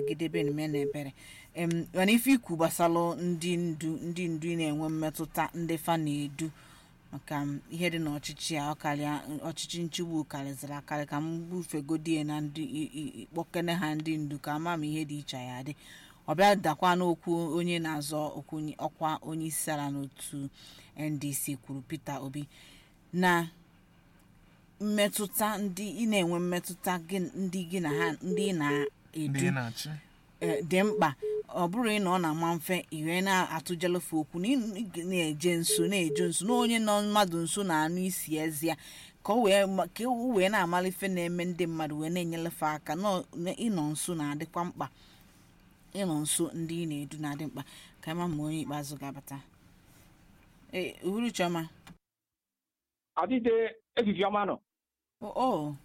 gidebe eme na ebere em mana ife ikwu gbasalụ ndị ndu ndị ndu na-enwe mmetụta ndị fa na-edu maka m, ihe dị n'ọchịchị a ọkarịa ọchịchị nchigbu karịzịrị akarị ka m bufegodie na ndị i- i- kpọkene ha ndị ndu ka ama m ihe dị iche ya dị ọbịa dakwa n'okwu onye na-azọ okwu onye- ọkwa onye isi ala n'otu ndc kwuru peter obi na mmetụta ndị ị na-enwe mmetụta gị- ndị gị na ha ndị ị ndị na-edu na-achị eh, dị mkpa ọ bụrụ ị na ọ na-ama mfe iwe na-atụjelefe okwu na ị na-eje nso na-eje nso na onye nọ mmadụ nso na-anụ isi ezi ya ka o wee ma- ka o wee na-amala ife na-eme ndị mmadụ wee na-enyelefe aka nọ- na ịnọ nso na-adịkwa mkpa ịnọ nso ndị ị na-edu na-adị mkpa ka ịma ma onye ikpeazụ ga-abata ee uhuru chioma adịde efifi ọma nọ o o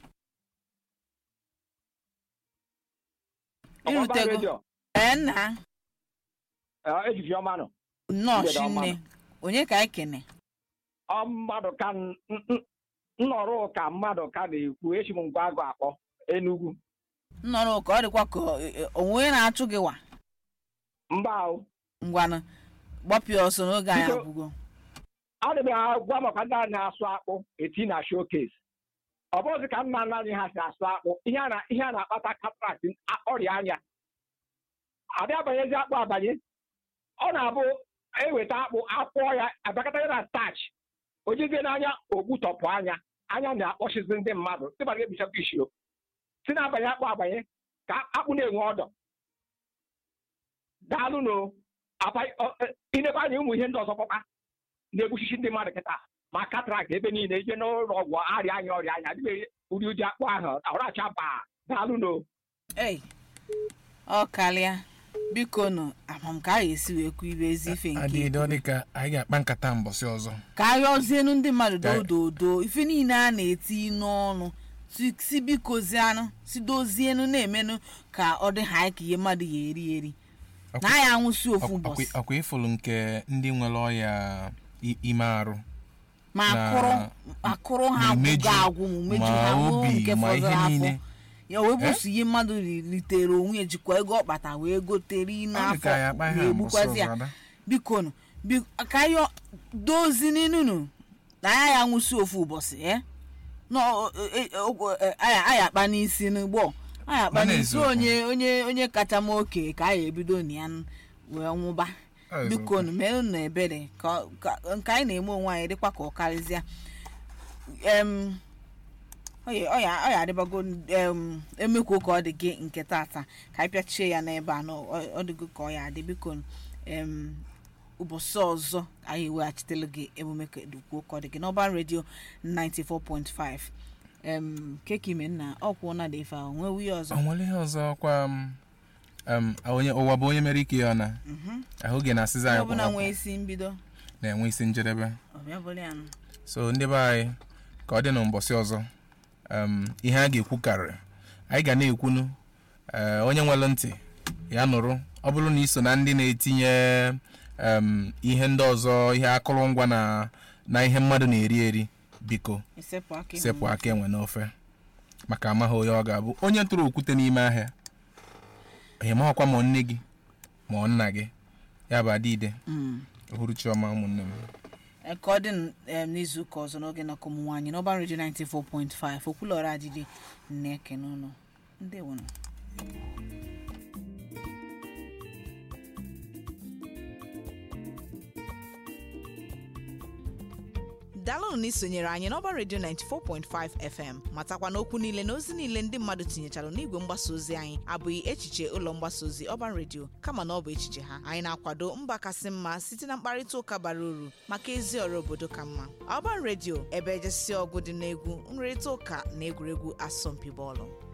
Ọkwa irutego redio, ee nna eh, efifi ọma nọ nnọọ Mgbede ọma chinne onye ka anyị kene ọ mmadụ ka n- n- nnọrọ ka mmadụ ka na-ekwu echi m ngwa agụ akpọ Enugu nnọrọ ka ọ dịkwa ka ọ- ọ- onwe onye na-achụ gị wa mba ahụ ngwanụ gbapịa ọsọ n'oge anyị Biko. agwụgo adị m agwa maka ndị a na-asụ akpụ eti na showcase ọ bụghịzi ka nna nna anyị ha si asụ akpụ ihe a na- ihe a na-akpata cataract a- ọrịa anya adị abanyezi akpụ abanye ọ na-abụ eweta akpụ akwụọ ya abakọta ya na starch o jezie n'anya ogbutọpụ anya anya na-akpọchizi ndị mmadụ ndị mmadụ ebichakwa ishio si na-abanye akpụ abanye ka akpụ na-enwe ọdọ daalụ no inekwa anya ụmụ ihe ndị ọzọ kpọkpa na-egbuchichi ndị mmadụ kịta ma katrakt ebe niile ije n'ụlọ ọgwụ arịa anya ọrịa anya adịbeghị ụdị ụdị akpụ ahụ ọracha baa daalụ no ei ọ karịa biko nụ amam ka a ga-esi wee kwuo ibe ezi ife nke adịghị ikwu. ọ dị ka anyị ga-akpa nkata mbọsị ọzọ ka a rịọzienu ndị mmadụ Ka- dododo ife niile a na-eti n'ọnụ si- si bikozianụ si dozienu na-emenụ ka ọ dị ha ka ihe mmadụ ya eri eri na ya anwụsi ofu ụbọchị ọkwa ịfụlụ nke ndị nwere ọya i- ime arụ ma na- akụrụ akụrụ ha ma imeju, agwụgo agwụ ma umeju ma ha nwụọ obi, nke ma ihe fọdụrụ afọ niile. ya wee bụsụ ihe mmadụ ri- ritere onwe ya jikwa ego ọkpata wee gotere Ọ dị n'afọ ka anyị akpa ihe a mbọsị na-egbukwazi ya ọzọ ada. biko nụ bi- ka ya dozi n'inunu na ya ya nwụsi ofu ụbọchị eh? na ọ- e- e- o- e- aya aya akpa n'isi n'ugbo aya akpa Mana n'isi eziokwu. onye onye onye kacha m oke ka anyị ebido na ya n- wee nwụba Ọ eziokwu. biko nụ merụ na ebere ka ka- nke anyị na-eme onwe anyị dịkwa ka ọ karịzịa em ọ ya- ọ ya ọ ya adịbago em emekwo ka ọ dị gị nke tata ka anyị pịachie ya n'ebe a na ọ ọ dịgo ka ọ ya adị biko em ụbọchị ọzọ anyị eweghachitela gị emume kedukwuo ka ọ dị gị n'ọba redio 94.5 em keki ime nna ọkwụ na dị ife ahụ nwee wuye ọzọ ọ nwere ihe ọzọ kwa m, em, onye ụwa bụ onye mere ike ya ọ na ahụ gị na-asịzi onye anyị ọbụla kwa nwee isi mbido na-enwe isi njedebe ọbịa bụrụ ya nụ. so ndị be anyị ka ọ dị na mbọsị ọzọ em, ihe a ga-ekwu karịrị anyị ga na-ekwunu eh, onye nwere ntị ya nụrụ ọ bụrụ na iso na ndị na-etinye em, ihe ndị ọzọ ihe akụrụngwa na na ihe mmadụ na-eri eri biko isepụ aka ịhụ sepụ aka enwe n'ofe maka amaghị onye ọ ga-abụ onye tụrụ okwute n'ime ahịa onye maghọkwa ma ọ nne gị ma ọ nna gị ya bụ adịide Mm. uhuruchiọma ụmụnne m Eh, ka ọ dị n- em, n'izu ụka ọzọ n'oge na ụmụ nwaanyị n'ọba redio 94.5 okwulọra adịdị na-ekene ụnụ ndewonụ daalụnụ na isonyere anyị n'ọba redio 94.5 fm matakwa n'okwu niile na ozi niile ndị mmadụ tinyechara n'igwe mgbasa ozi anyị abụghị echiche ụlọ mgbasa ozi ọban redio kama na ọ bụ echiche ha anyị na-akwado mba kasị mma site na mkparịta ụka bara uru maka ezi ọrụ obodo ka mma ọban redio ebe ejesi ọgụ dị n'egwu nrịrịta ụka na egwuregwu asọmpi bọọlụ